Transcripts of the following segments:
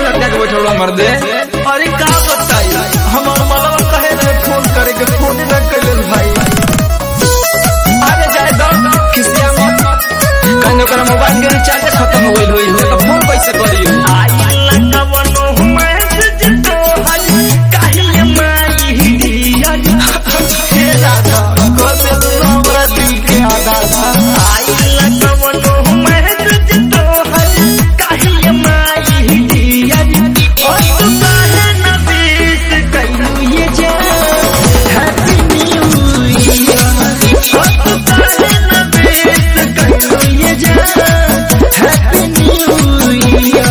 लटका के बैठल मर दे अरे का बताई हमार मलवा कहे रहे फोन करे के फोन न कइले भाई अरे जाए दो खिसिया मत कहने ओकरा मोबाइल के रिचार्ज खत्म हो गइल होई तो फोन कैसे करी आई लगवनो मैसेज तो हज काहे माई दिया हे राधा कसे तू हमरा दिल के आधार आई लगवनो मैसेज तो हज काहे माई दिया ओ तू काहे न बीस कइलू ये जा हैप्पी न्यू ईयर ओ तू काहे न बीस कइलू ये जा हैप्पी न्यू ईयर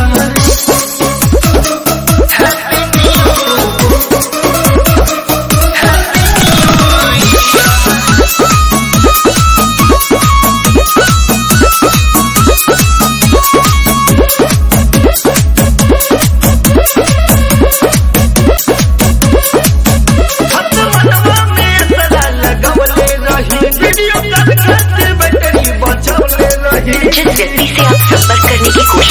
मनवा में सदा लगवले रही वीडियो कॉल करके बैटरी बचवले रही जिस व्यक्ति से आप संपर्क करने की कोशिश